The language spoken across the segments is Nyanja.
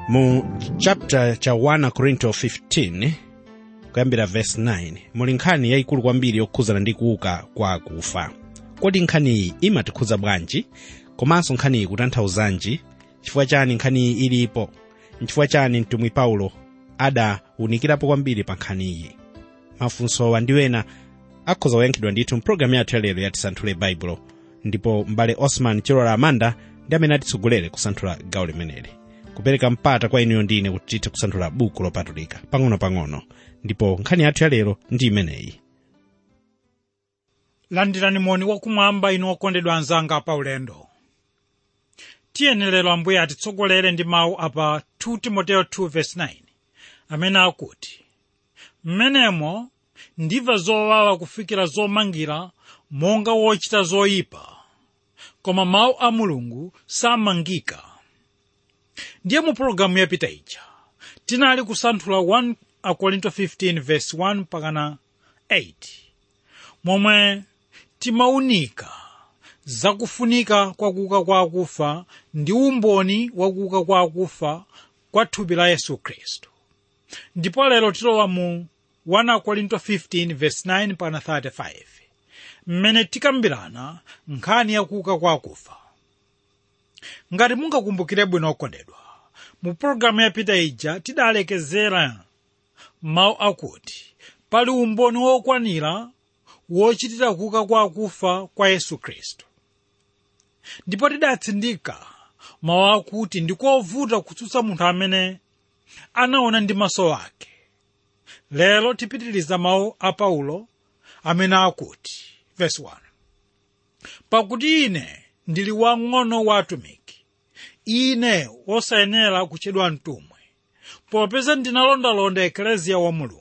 mu chapter cha 1 korinto 15 kuyambira verse 9 muli nkhani yayikulu kwambiri yokhuzana ndi kuuka kwa akufa kodi nkhaniyi imatikhudza bwanji komanso nkhaniyi kutanthauzanji chifukwa chani nkhaniyi ilipo nchifukwa chani mtumwi paulo adawunikirapo kwambiri pa nkhaniyi mafunsowa ndi wena akhoza kuyankhidwa ndithu mpulogalamu yathu yalero yatisanthule baibulo ndipo m'bale osman chilola amanda ndi amene atitsogolere kusanthula gawo limeneli kupereka mpata kwa inuyo ndine kuti tithe kusanthula buku lopatulika pang'ono-pang'ono ndipo nkhani yathu yalero ndi imeneyi landirani moni wakumwamba inu okondedwa anzanga pa ulendo tiyenera ambuye atitsogolere ndi mawu apa 2 timoteyo 2:9 amene akuti mmenemo ndimva zowawa kufikira zomangira monga wochita zoyipa koma mawu a mulungu samangika ndiye mu pologalamu yapita ija tinali kusanthula 1 akorinto 15:1 pakana 8 momwe timaunika zakufunika kwa kuuka kwa akufa ndi umboni wa kuuka kwa akufa kwa thupi la yesu khristu ndipo lero tilowa mu 1 korinto 15:9 pana 35 mmene tikambirana nkhani ya kuuka kwa akufa ngati mungakumbukire bwino okondedwa mu pologalamu yapita ija tidalekezera mawu akuti pali umboni wokwanira wochitira kuuka kwa akufa kwa yesu khristu ndipo tidatsindika mawu akuti ndikovuta kutsutsa munthu amene anaona ndi maso ake lero tipitiriza mawu a paulo amene akuti verse 1 pakuti ine ndili wang'ono wa atumiki ine wosayenera kutchedwa mtumwi popeza ndinalondalonda ekleziya wa mulungu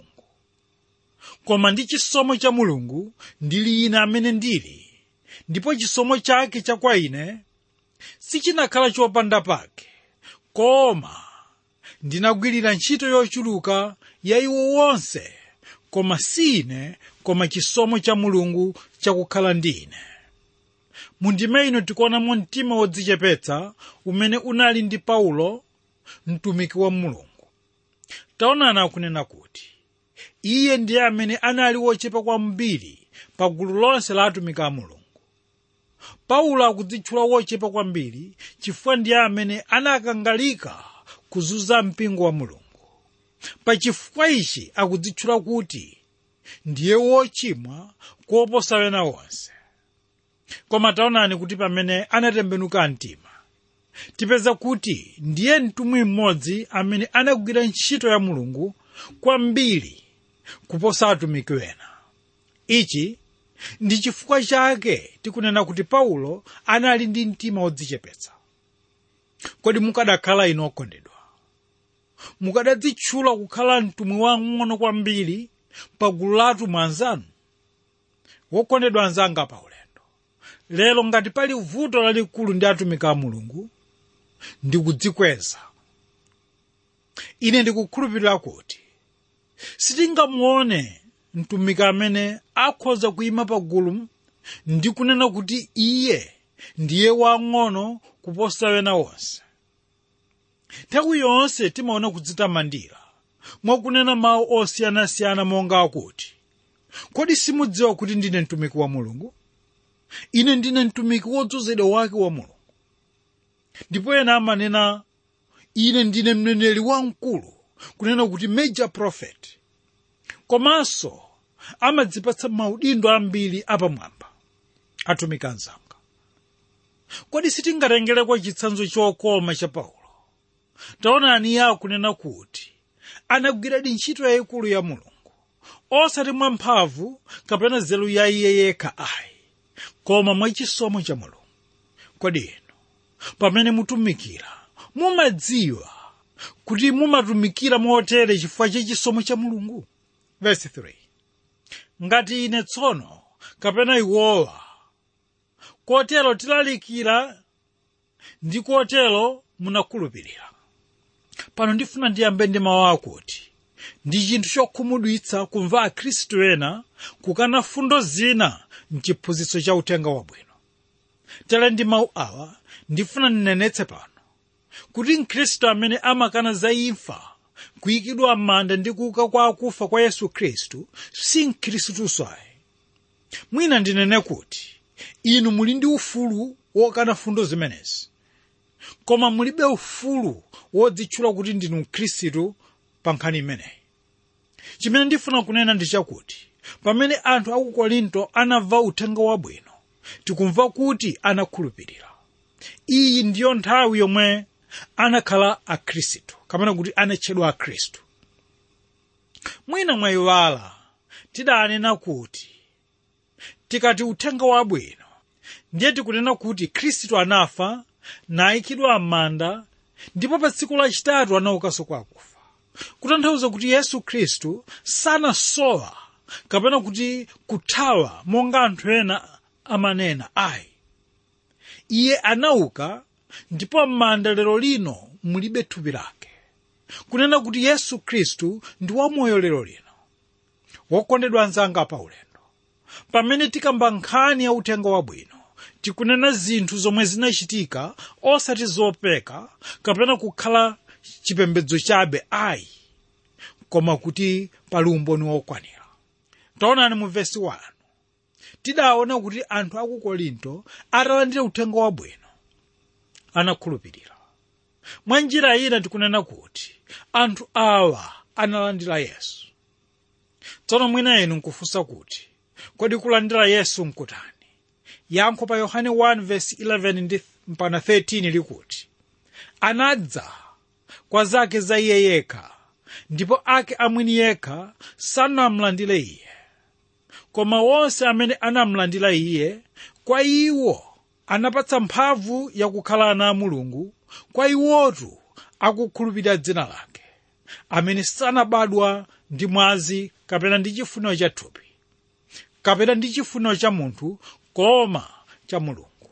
koma ndi chisomo cha mulungu ndili ine amene ndili ndipo chisomo chake cha kwa ine sichinakhala chopanda pake koma ndinagwirira ntchito yochuluka ya iwo wonse koma si ine koma chisomo cha mulungu chakukhala ndi ine mundime ino tikuonamo mtima wodzichepetsa umene unali ndi paulo mtumiki wa mulungu taonani akunena kuti iye ndiye amene anali wochepa kwambiri pa gulu lonse la atumiki a mulungu paulo akudzitchula wochepa kwambiri chifukwa ndiye amene anakangalika kuzunza mpingo wa mulungu pa chifukwa ichi akudzitchula kuti ndiye wochimwa kuoposa wena wonse koma taonani kuti pamene anatembenuka mtima tipeza kuti ndiye mtumwi mmodzi amene anagwira ntchito ya mulungu kwambiri kuposa atumiki wena ichi ndi chifukwa chake tikunena kuti paulo anali ndi mtima wodzichepetsa kodi mukadakhala inu okondedwa mukadadzitchula kukhala mtumwi wang'ono kwambiri pa gulu la atumwi anzanu wokondedwa anzanga pa ulendo lero ngati pali vuto lalikulu ndi atumiki a mulungu ndi kudzikweza ine ndikukhulupirira kuti sitingamuone mtumiki amene akhoza kuyima pagulu ndi kunena kuti iye ndiye wang'ono kuposa wena wonse nthawi yonse timaona kudzitamandira mwakunena mawu osiyanasiyana monga akuti kodi simudziwa kuti ndine mtumiki wa mulungu ine ndine mtumiki wodzozedwa wake wa mulungu ndipo ena amanena ine ndine mneneri wamkulu kunena kuti major prophet komanso amadzipatsa maudindo ambiri apamwamba atumiki anzanga kodi sitingatengereko chitsanzo chokoma cha paulo taonani iye akunena kuti anagwiradi ntchito yayikulu ya mulungu osati mwamphamvu kapena nzeru ya iye yekha ayi koma mwachisomo cha mulungu kodi inu pamene mutumikira mumadziwa kuti mumatumikira motere chifukwa cha chisomo cha mulungu verse 3 ngati ine tsono kapena iwowa kotero tilalikira ndi kotero munakhulupirira pano ndifuna ndiyambe ndi mawu akuti ndi chinthu chokhumudwitsa kumva akhristu ena kukana fundo zina mchiphunzitso cha uthenga wabwino tere ndi mawu awa ndifuna ndinenetse pano kuti mkhristu amene amakana za imfa kuyikidwa m'manda ndi kuuka kwa akufa kwa yesu khristu si mkhristuso ayi mwina ndinene kuti inu muli ndi ufulu wokana fundo zimenezi koma mulibe ufulu wodzitchula kuti ndinu mkhristu pa nkhani imeneyi chimene ndifuna kunena ndi chakuti pamene anthu aku korinto anamva uthenga wabwino tikumva kuti anakhulupirira iyi ndiyo nthawi yomwe anakhala akhristu kapena kuti anatchedwa akhristu mwina mwayiwala tidanena kuti tikati uthenga wabwino ndiye tikunena kuti khristu anafa nayikidwa m'manda ndipo pa tsiku lachitatu anaukanso kwa akufa kutanthauza kuti yesu khristu sanasowa kapena kuti kuthawa monga anthu ena amanena ayi iye anauka ndipo m'manda lero lino mulibe thupi lake kunena kuti yesu khristu ndi wamoyo lero lino wokondedwa anzanga pa ulendo pamene tikamba nkhani ya uthenga wabwino tikunena zinthu zomwe zinachitika osati zopeka kapena kukhala chipembedzo chabe ayi koma kuti pali umboni wokwanira taonani mu vesi 1 tidaona kuti anthu aku korinto atalandira uthenga wabwino anakhulupirira mwa njira ina tikunena kuti anthu awa analandira yesu tsono mwina inu nkufunsa kuti kodi kulandira yesu nkutani yankho pa yohane 1:11 ndi mpana 13 likuti anadza kwa zake za iye yekha ndipo ake amwini yekha sanamlandire iye koma wonse amene anamlandira iye kwa iwo anapatsa mphamvu yakukhala ana a mulungu kwa iwotu akukhulupirira dzina lake amene sanabadwa ndi mwazi kapena ndi chifuniro cha thupi kapena ndi chifuniro cha munthu koma cha mulungu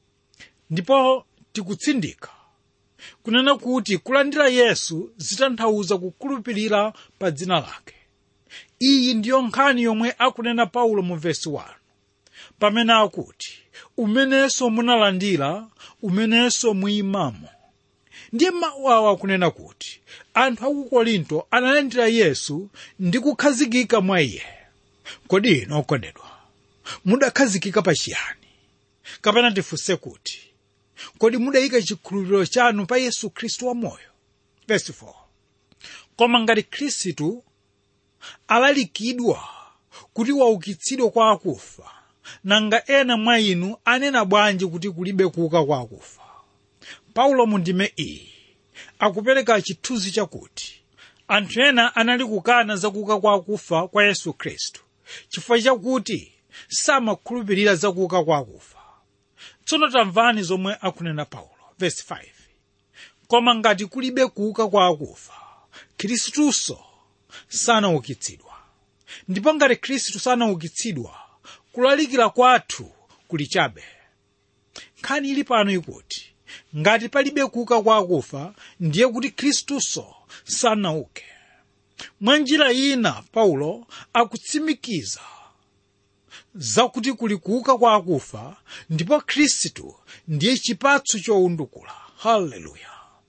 ndipo tikutsindika kunena kuti kulandira yesu zitanthauza kukhulupirira pa dzina lake iyi ndiyo nkhani yomwe akunena paulo mu vesi 1 pamene akuti umenenso munalandira umenenso muyimamo ndiye mawu awa akunena kuti anthu aku korinto analandira yesu ndi kukhazikika mwa iye kodi inu okondedwa mudakhazikika pa chiyani kapena tifunse kuti kodi mudayika chikhulupiriro chanu pa yesu khristu wamoyo verse 4 koma ngati khristu alalikidwa kuti waukitsidwe kwa akufa nanga ena mwa inu anena bwanji kuti kulibe kuuka kwa akufa paulo mu ndime iyi akupereka chithunzi chakuti anthu ena anali kukana zakuuka kwa akufa kwa yesu khristu chifukwa chakuti samakhulupirira zakuuka kwa akufa tsono tamvani zomwe akunena paulo verse 5 koma ngati kulibe kuuka kwa akufa khristuso sanaukitsidwa ndipo ngati khristu sanaukitsidwa kulalikira kwathu kuli chabe nkhani ili pano ikuti ngati palibe kuuka kwa akufa ndiye kuti khristuso sanauke mwa njira ina paulo akutsimikiza zakuti kuli kuuka kwa akufa ndipo khristu ndiye chipatso chowundukula haleluya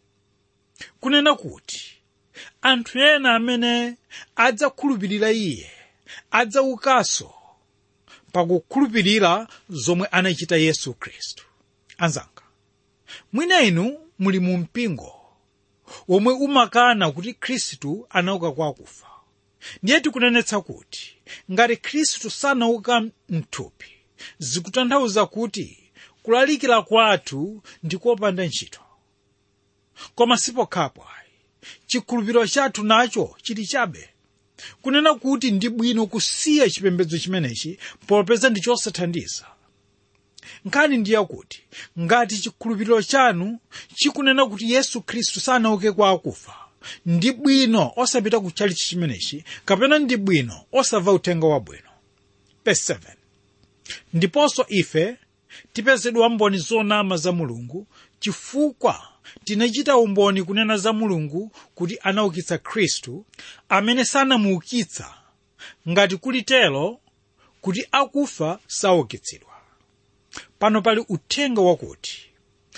kunena kuti anthu ena amene adzakhulupirira iye adzaukanso pakukhulupirira zomwe anachita yesu khristu anzanga mwina inu muli mu mpingo womwe umakana kuti khristu anauka kwa akufa ndiye tikunenetsa kuti ngati khristu sanauka mthupi zikutanthauza kuti kulalikira kwathu ndikopanda ntchito koma sipokhapo ayi chikhulupiriro chathu nacho chili chabe kunena kuti ndi bwino kusiya chipembedzo chimenechi popeza ndi chosathandiza nkhani ndiye kuti ngati chikhulupiriro chanu chikunena kuti yesu khristu sanauke kwa akufa ndi bwino osapita ku chalichi chimenechi kapena ndi bwino osamva uthenga wabwino verse 7 ndiponso ife tipezedwa mboni zonama za mulungu chifukwa tinachita umboni kunena za mulungu kuti anaukitsa khristu amene sanamuukitsa ngati kulitero kuti akufa saukitsidwa pano pali uthenga wakuti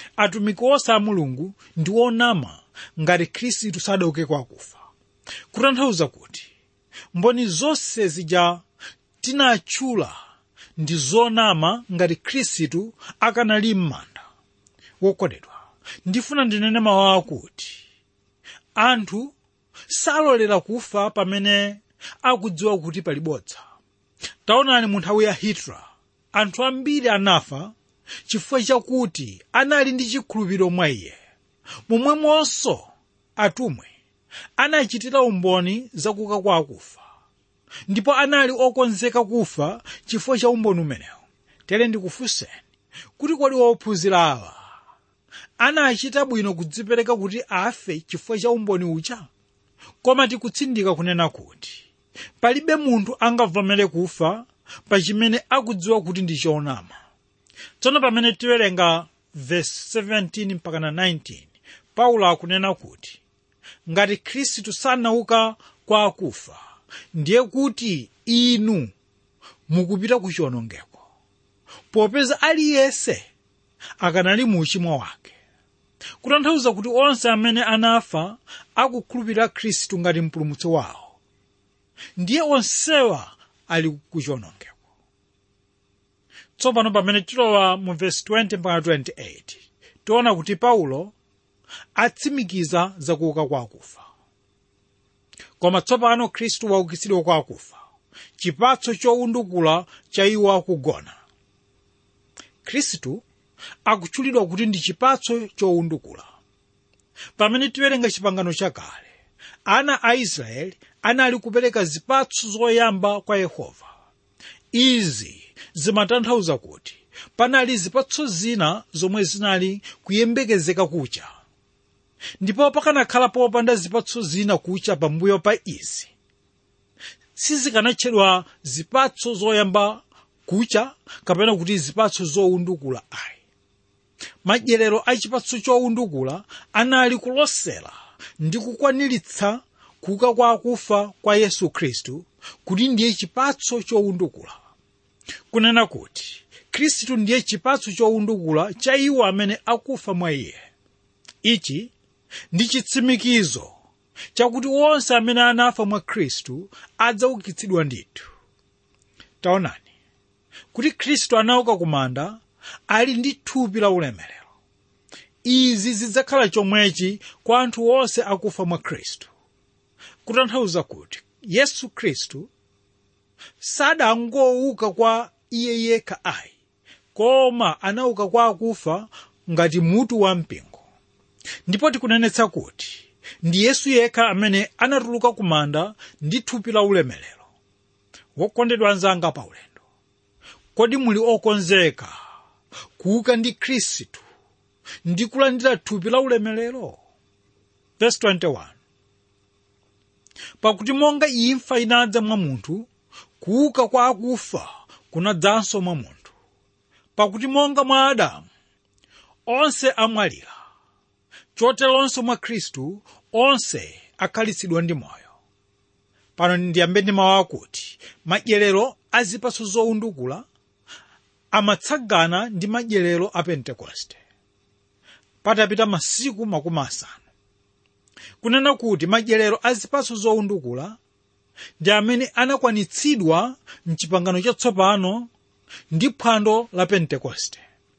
atumiki onse a mulungu ndi onama ngati khristu sadauke kwa akufa kutanthauza kuti mboni zonse zija tinatchula ndi zonama ngati khristu akanali m'manda wokondedwa ndifuna ndinene mawu akuti anthu salolera kufa pamene akudziwa kuti pali bodza taonani mu nthawi ya hitler anthu ambiri anafa chifukwa chakuti anali ndi chikhulupiriro mwa iye momwemonso atumwi anachitira umboni zakuka kwa akufa ndipo anali okonzeka kufa chifukwa cha umboni umenewu tere ndikufunseni kuti kodi wophunzira awa anachita bwino kudzipereka kuti afe chifukwa cha umboni uja koma tikutsindika kunena kuti palibe munthu angavomere kufa pa chimene akudziwa kuti ndi choonama tsono pamene tiwerenga verse 17 mpaka na 19 paulo akunena kuti ngati khristu sanauka kwa akufa ndiye kuti inu mukupita ku chiwonongeko popeza aliyense akanali mu uchimo wake kutanthauza kuti onse amene anafa akukhulupirira khristu ngati mpulumutsi wawo ndiye onsewa ali ku chiwonongeko tsopano pamene tilowa mu vesi 20 mpaka 28 tiona kuti paulo atsimikiza zakuuka kwa akufa koma tsopano khristu waukitsidwa kwa akufa chipatso chowundukula cha iwo akugona khristu akutchulidwa kuti ndi chipatso chowundukula pamene tiwerenga chipangano chakale ana a israeli anali kupereka zipatso zoyamba kwa yehova izi zimatanthauza kuti panali zipatso zina zomwe zinali kuyembekezeka kucha ndipo pakanakhala popanda zipatso zina kucha pambuyo pa izi sizikanatchedwa zipatso zoyamba kucha kapena kuti zipatso zowundukula ayi madyerero a chipatso chowundukula anali kulosera ndi kukwaniritsa kuuka kwa akufa kwa yesu khristu kuti ndiye chipatso chowundukula kunena kuti khristu ndiye chipatso chowundukula cha iwo amene akufa mwa iye ichi ndi chitsimikizo chakuti onse amene anafa mwa khristu adzaukitsidwa ndithu taonani kuti khristu anauka kumanda ali ndi thupi la ulemerero izi zidzakhala chomwechi kwa anthu onse akufa mwa khristu kutanthauza kuti yesu khristu sadangouka kwa iye yekha ayi koma anauka kwa akufa ngati mutu wa mpingo ndipo tikunenetsa kuti ndi yesu yekha amene anatuluka kumanda ndi thupi la ulemerero wokondedwa anzanga pa ulendo kodi muli okonzeka kuuka ndi khristu ndi kulandira thupi la ulemerero verse 21 pakuti monga imfa inadza mwa munthu kuuka kwa akufa kunadzanso mwa munthu pakuti monga mwa adamu onse amwalira choteronso mwa khristu onse akhalitsidwa ndi moyo pano ndiyambe ndi mawu akuti madyerero a zipatso zowundukula amatsagana ndi madyerero a pentekoste patapita masiku makumi asanu kunena kuti madyerero a zipatso zowundukula ndi amene anakwanitsidwa mchipangano chatsopano ndi phwando la pentekoste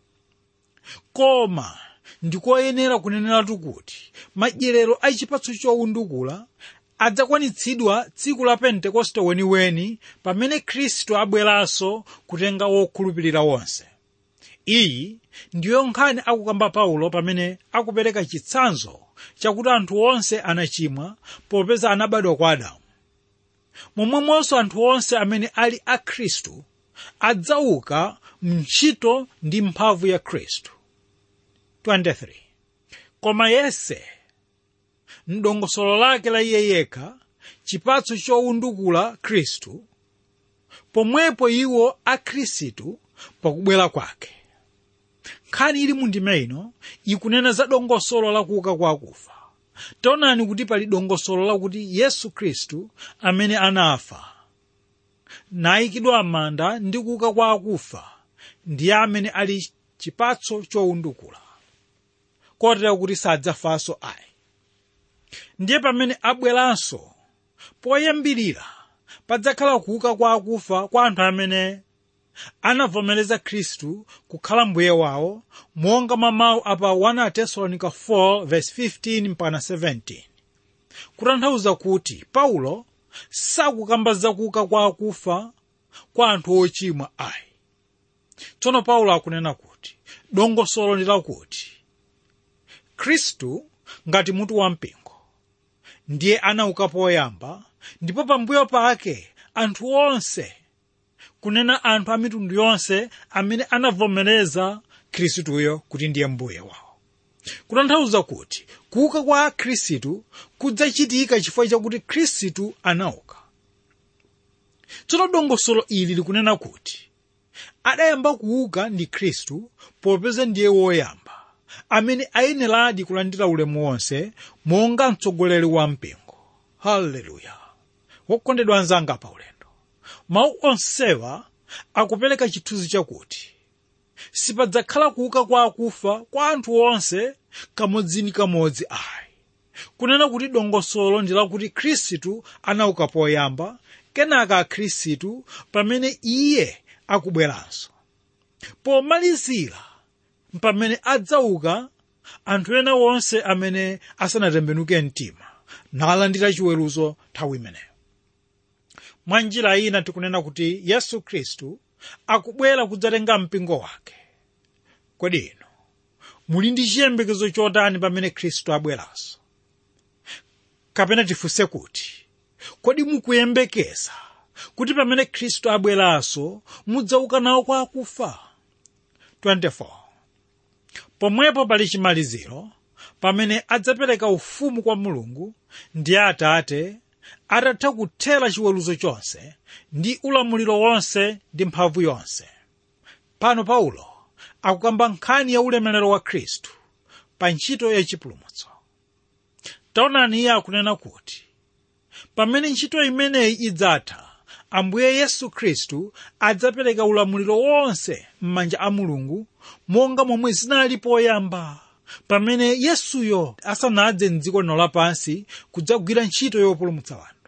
koma ndikoyenera kuneneratu kuti madyerero a chipatso chowundukula adzakwanitsidwa tsiku la pentekoste weniweni pamene khristu abweranso kutenga wokhulupirira wonse iyi ndiyo nkhani akukamba paulo pamene akupereka chitsanzo chakuti anthu onse anachimwa popeza anabadwa kwa adamu momwemonso anthu onse amene ali a khristu adzauka mntchito ndi mphamvu ya khristu 23 koma yese mdongosolo lake la iye yekha chipatso chowundukula khristu pomwepo iwo a khristu pakubwera kwake nkhani ili mundime ino ikunena za dongosolo la kuuka kwa akufa taonani kuti pali dongosolo lakuti yesu khristu amene anafa nayikidwa m'manda ndi kuuka kwa akufa ndiye amene ali chipatso chowundukula kotera kuti sadzafanso ayi ndiye pamene abweranso poyambirira padzakhala kuuka kwa akufa kwa anthu amene anavomereza khristu kukhala mbuye wawo monga mwa mawu apa 1 tesalonika 4:15 mpaka 17 kutanthauza kuti paulo sakukamba za kuuka kwa akufa kwa anthu ochimwa ayi tsono paulo akunena kuti dongosolo ndi lakuti khristu ngati mutu wampingo ndiye anauka poyamba ndipo pambuyo pake anthu onse kunena anthu a mitundu yonse amene anavomereza khristuyo kuti ndiye mbuye wawo kutanthauza kuti kuuka kwa khristu kudzachitika chifukwa chakuti khristu anauka tsono dongosolo ili likunena kuti adayamba kuuka ndi khristu popeza ndiye woyamba amene ayeneradi kulandira ulemu wonse monga mtsogoleri wa mpingo haleluya wokondedwa anzanga pa ulendo mawu onsewa akupereka chithunzi chakuti sipadzakhala kuuka kwa akufa kwa anthu onse kamodzinikamodzi ayi kunena kuti dongosolo ndi lakuti khristu anauka poyamba kenaka akhristu pamene iye akubweranso pomalizira pamene adzauka anthu ena onse amene asanatembenuke mtima nalandira chiweruzo nthawi imeneyo mwa njira ina tikunena kuti yesu khristu akubwera kudzatenga mpingo wake kodi inu muli ndi chiyembekezo chotani pamene khristu abweranso kapena tifunse kuti kodi mukuyembekeza kuti pamene khristu abweranso mudzauka nawo kwa akufa 24 pomwepo pali chimaliziro pamene adzapereka ufumu kwa mulungu ndi atate atatha kuthera chiweruzo chonse ndi ulamuliro wonse ndi mphamvu yonse pano paulo akukamba nkhani ya ulemerero wa khristu pa ntchito yachipulumutso taonani iye akunena kuti pamene ntchito imeneyi idzatha ambuye yesu khristu adzapereka ulamuliro wonse m'manja a mulungu monga momwe zinali poyamba pamene yesuyo asanadze mdziko lino lapansi kudzagwira ntchito yopulumutsa wanthu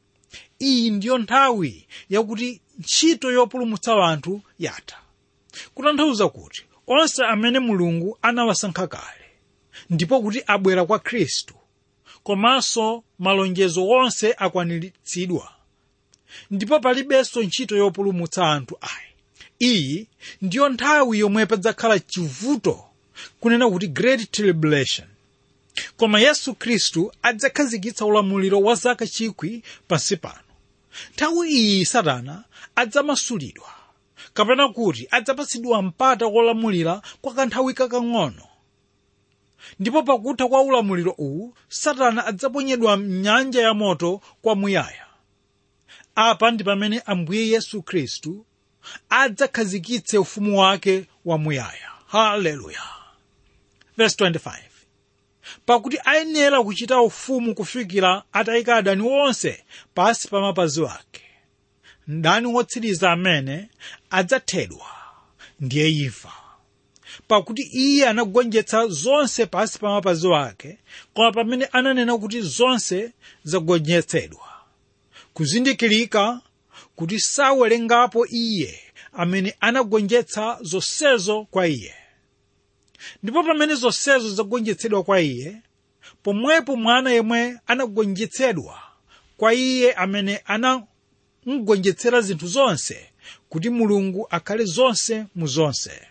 iyi ndiyo nthawi yakuti ntchito yopulumutsa wanthu yatha kutanthauza kuti onse amene mulungu anawasankha kale ndipo kuti abwera kwa khristu komanso malonjezo onse akwaniritsidwa ndipo palibenso ntchito yopulumutsa anthu ayi iyi ndiyo nthawi yomwe padzakhala chivuto kunena kuti great tribulation koma yesu khristu adzakhazikitsa ulamuliro wa zaka chikwi pansi pano nthawi iyi satana adzamasulidwa kapena kuti adzapatsidwa mpata wolamulira kwa kanthawi kakang'ono ndipo pakutha kwa ulamuliro uwu satana adzaponyedwa mnyanja ya moto kwamuyaya apa ndi pamene ambuye yesu khristu adzakhazikitse ufumu wake wamuyaya haleluya verse 25 pakuti ayenera kuchita ufumu kufikira atayika adani onse pasi pa mapazi ake mdani wotsiriza amene adzathedwa ndiye imfa pakuti iye anagonjetsa zonse pasi pa mapazi ake koma pamene ananena kuti zonse zagonjetsedwa kuzindikirika kuti sawerengapo iye amene anagonjetsa zonsezo kwa iye ndipo pamene zonsezo zagonjetsedwa kwa iye pomwepo mwana yemwe anagonjetsedwa kwa iye amene anamugonjetsera zinthu zonse kuti mulungu akhale zonse mu zonse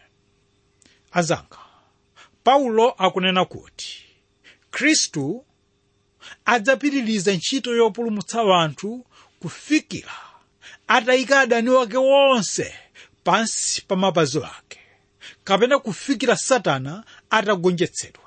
azanga paulo akunena kuti khristu adzapitiriza ntchito yopulumutsa wanthu kufikira atayika adani wake wonse pansi pa mapazi ake kapena kufikira satana atagonjetsedwa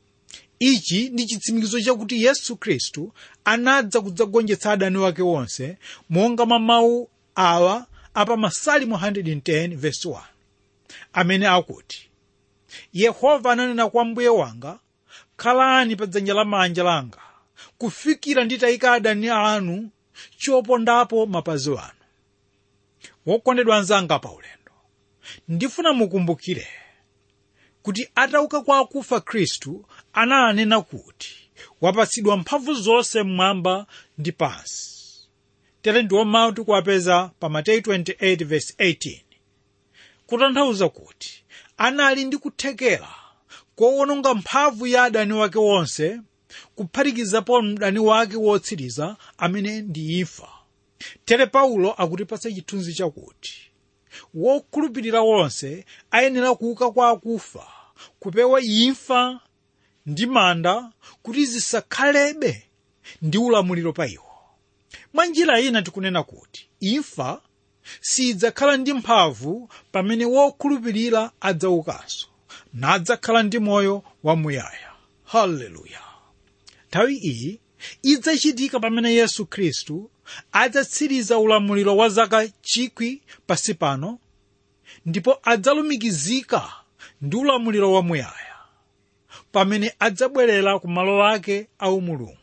ichi ndi chitsimikizo chakuti yesu khristu anadza kudzagonjetsa adani wake wonse monga mwa mawu awa apa masalimo 110 verse 1 amene akuti yehova ananena kwa mbuye wanga khalani pa dzanja lamanja langa kufikira nditayika adani anu chopondapo mapazi anu wokondedwa anzanga pa ulendo ndifuna mukumbukire kuti atauka kwa akufa khristu ananena kuti wapatsidwa mphamvu zonse mmwamba ndi pansi tere ndiwo mawu tikuwapeza pa mateyu 28:18 kutanthauza kuti anali ndi kuthekera kowononga mphamvu ya adani wake wonse kuphatikizapo mdani wake wotsiriza amene ndi imfa tere paulo akutipatsa chithunzi chakuti wokhulupirira wonse ayenera kuuka kwa akufa kupewa imfa ndi manda kuti zisakhalebe ndi ulamuliro pa iwo mwa njira ina tikunena kuti imfa sidzakhala ndi mphamvu pamene wokhulupirira adzaukanso nadzakhala ndi moyo wamuyaya haleluya nthawi iyi idzachitika pamene yesu khristu adzatsiriza ulamuliro wa zaka chikwi pasi pano ndipo adzalumikizika ndi ulamuliro wamuyaya pamene adzabwerera ku malo ake aumulungu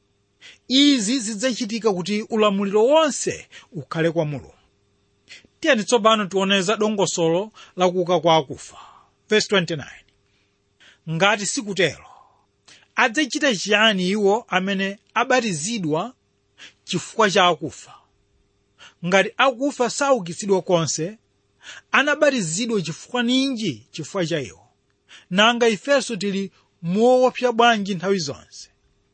izi zidzachitika kuti ulamuliro wonse ukhale kwa mulungu tiyeni tsopano tioneza dongosolo la kuuka kwa akufa verse 29 ngati sikutero adzachita chiyani iwo amene abatizidwa chifukwa cha akufa ngati akufa saukitsidwa konse anabatizidwa chifukwa ninji chifukwa cha iwo nanga ifenso tili muwoopsa bwanji nthawi zonse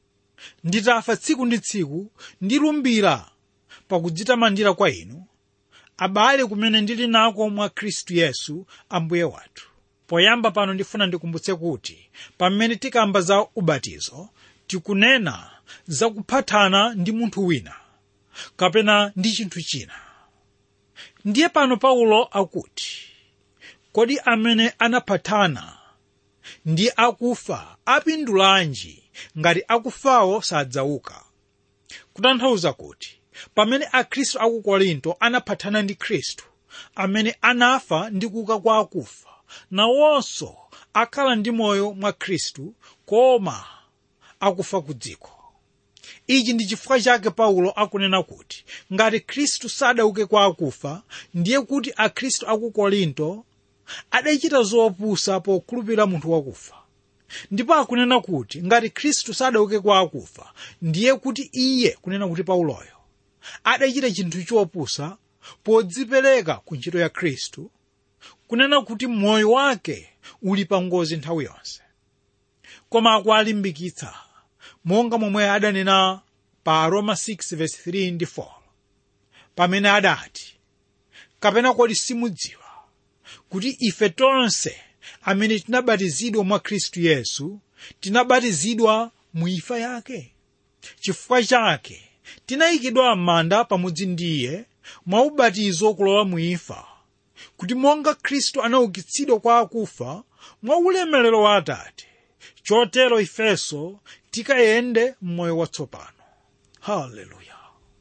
nditafa tsiku ndi tsiku ndilumbira pakudzitamandira kwa inu abale kumene ndili nako mwa khristu yesu ambuye wathu poyamba pano ndifuna ndikumbutse kuti pamene tikamba za ubatizo tikunena za kuphatana ndi munthu wina kapena ndi chinthu china ndiye pano paulo akuti kodi amene anaphatana ndi akufa apindulanji ngati akufawo sadzauka kutanthauza kuti pamene akhristu aku korinto anaphatana ndi khristu amene anafa ndi kuuka kwa akufa nawonso akhala ndi moyo mwa khristu koma akufa ku dziko ichi ndi chifukwa chake paulo akunena kuti ngati khristu sadauke kwa akufa ndiye kuti akhristu aku korinto adachita zopusa pokhulupirira munthu wakufa ndipo akunena kuti ngati khristu sadauke kwa akufa ndiye kuti iye kunena kuti pauloyo adachita chinthu chopusa podzipereka ku ntchito ya khristu kunena kuti moyo wake uli pa ngozi nthawi yonse koma akualimbikitsa monga momwe adanena pa roma 6:3 ndi 4 pamene adati kapena kodi simudziwa kuti ife tonse amene tinabatizidwa mwa khristu yesu tinabatizidwa mu imfa yake chifukwa chake tinayikidwa m'manda pamodzi ndi iye mwa ubatizo kulowa mu imfa kuti monga khristu anaukitsidwa kwa akufa mwa ulemerero wa atate chotero ifenso tikayende m'moyo watsopano haleluya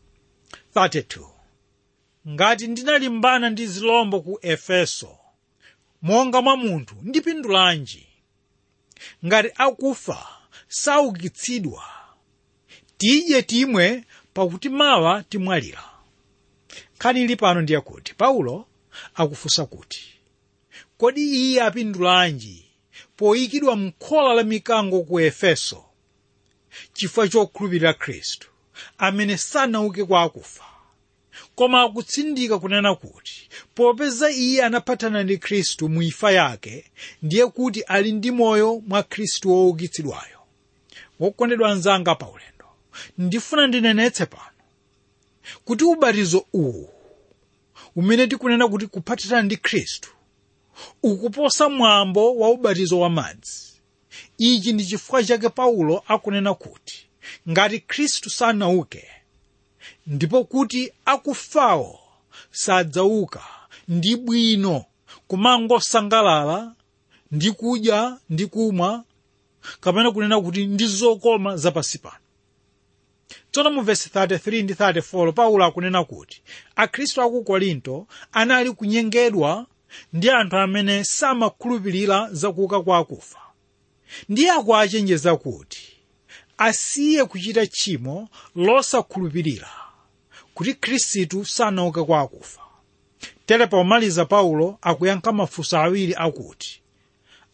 32 ngati ndinalimbana ndi zilombo ku efeso monga mwa munthu ndipindulanji ngati akufa saukitsidwa tidye timwe pakuti mawa timwalira nkhani ili pano ndiye kuti paulo akufunsa kuti kodi iye apindulanji poyikidwa m'khola la mikango ku efeso chifukwa chokhulupirira khristu amene sanauke kwa akufa koma akutsindika kunena kuti popeza iye anaphatana ndi khristu mu imfa yake ndiye kuti ali ndi moyo mwa khristu woukitsidwayo wokondedwa anzanga pa ulendo ndifuna ndinenetse pano kuti ubatizo uwu umene tikunena kuti kuphatana ndi khristu ukuposa mwambo wa ubatizo wa madzi ichi ndi chifukwa chake paulo akunena kuti ngati khristu sanauke ndipo kuti akufawo sadzauka ndi bwino kumangosangalala ndi kudya ndi kumwa kapena kunena kuti ndi zokoma zapansi pano tsono mu vesi 33 ndi 34 paulo akunena kuti akhristu aku korinto anali kunyengedwa ndi anthu amene samakhulupirira zakuuka kwa akufa ndiye akuachenjeza kuti asiye kuchita tchimo losakhulupirira kuti khristu sanauke kwa akufa tere pomaliza paulo akuyankha mafunso awiri akuti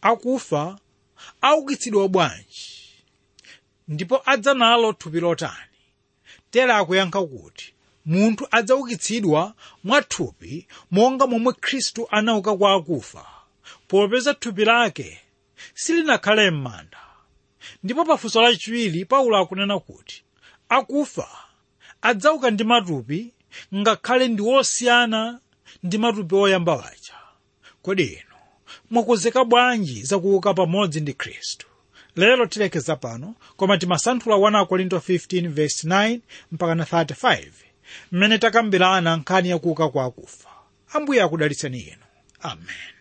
akufa aukitsidwa bwanji ndipo adza nalo thupi lotani tera akuyankha kuti munthu adzaukitsidwa mwa thupi monga momwe khristu anauka kwa akufa popeza thupi lake silinakhale m'manda ndipo pafunso lachiwiri paulo akunena kuti akufa adzauka ndi matupi ngakhale ndi osiyana ndi matupi oyamba waja kodi inu mwakonzeka bwanji zakuuka pamodzi ndi khristu lero tilekeza pano koma timasanthula 1 korinto 15 verse 9 mpaka na 35 mmene takambirana nkhani yakuuka kwa akufa ambuye akudalitseni inu amen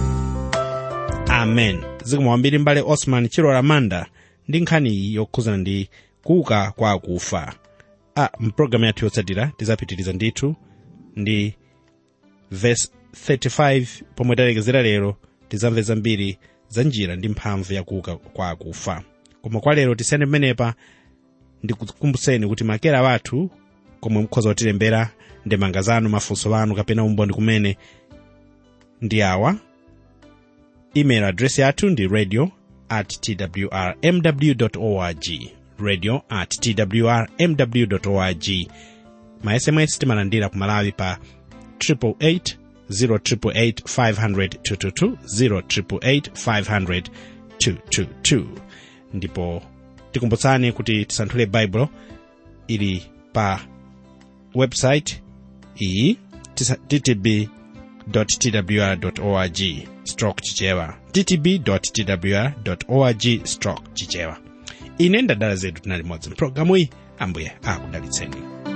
amen zikomo kwambiri mbale osman chilola manda ndi nkhani iyi yokhuzana ndi kuuka kwa akufa a mpulogalamu yathu yotsatira tizapitiriza ndithu ndi verse 35 pomwe talekezera lero tizamve zambiri za njira ndi mphamvu yakuuka kwa akufa koma kwa lero tisiyane pamenepa ndikukumbuseni kuti makera wathu komwe mukhoza kutilembera ndemanga zanu mafunso anu kapena umboni kumene ndi awa email address yathu ndi radio at twrmw org radio at twrmw org ma sms timalandira ku malawi pa 888 088 500 088 500 222 ndipo tikumbutsani kuti tisanthule baibulo ili pa website iyi ttb twr org stroke chichewa ttb twr org stroke chichewa ine ndadala zedu tinali modzi mpulogalamu iyi ambuye akudalitseni